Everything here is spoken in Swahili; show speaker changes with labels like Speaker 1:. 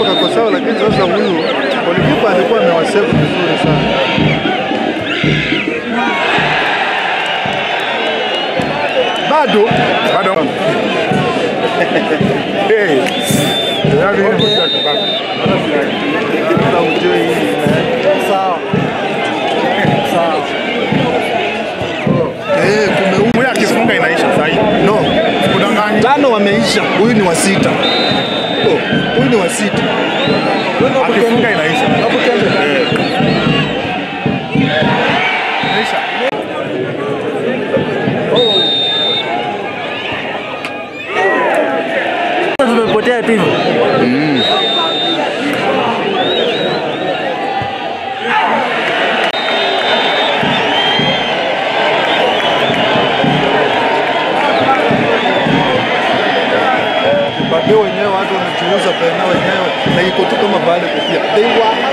Speaker 1: golikipa kako sawa, lakini sasa huyu golikipa alikuwa amewasave vizuri sana. Bado
Speaker 2: Bado. Hey. Yaani hii ni mchezo bado.
Speaker 1: Kila ujue hii ina-
Speaker 3: Sawa. Sawa.
Speaker 1: Eh, kume
Speaker 2: Huyu akifunga inaisha sasa hivi.
Speaker 1: no
Speaker 2: Kudanganyi.
Speaker 1: tano wameisha, huyu ni wa sita. Oh, huyu ni wa sita.
Speaker 2: Akifunga inaisha. Eh. Inaisha.
Speaker 3: Tumepotea tu hivyo.
Speaker 1: Bado wenyewe watu wanachuuza pena wenyewe na iko tu kama vale kupia. They were